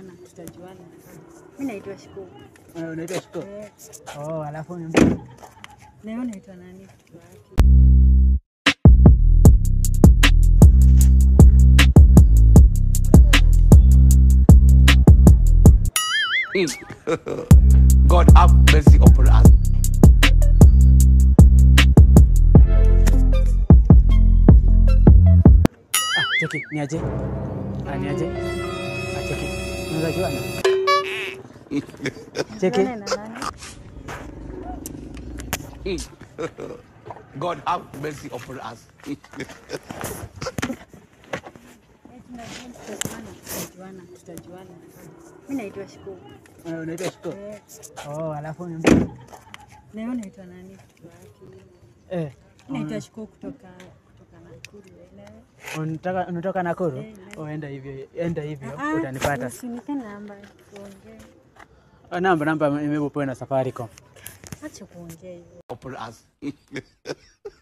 tutajuana, tutajuana. Mimi naitwa Shiko. Uh, Unaitwa Shiko? Eh, Oh, alafu niambie. na wewe unaitwa nani? Kutoka wapi? God have mercy upon us. Ah, cheki, niaje? Ah, niaje? Ah, cheki. Unaweza juana? Cheki. Nani na nani? God have mercy upon us. Eh, tunajua tutajuana, tutajuana, tutajuana. Mimi naitwa Shiko. Uh, Unaitwa Shiko? Eh, Oh, alafu niambie. na wewe unaitwa nani? Kutoka wapi? Eh, Mimi naitwa Shiko kutoka kutoka Nakuru. eh, na wewe? unataka unatoka Nakuru? Eh, eh. Oh, enda hivyo, enda hivyo Ah, utanipata. Usinipe namba tuongee. Oh, namba namba imepewa na Safaricom. Acha kuongea hivyo. Upon us.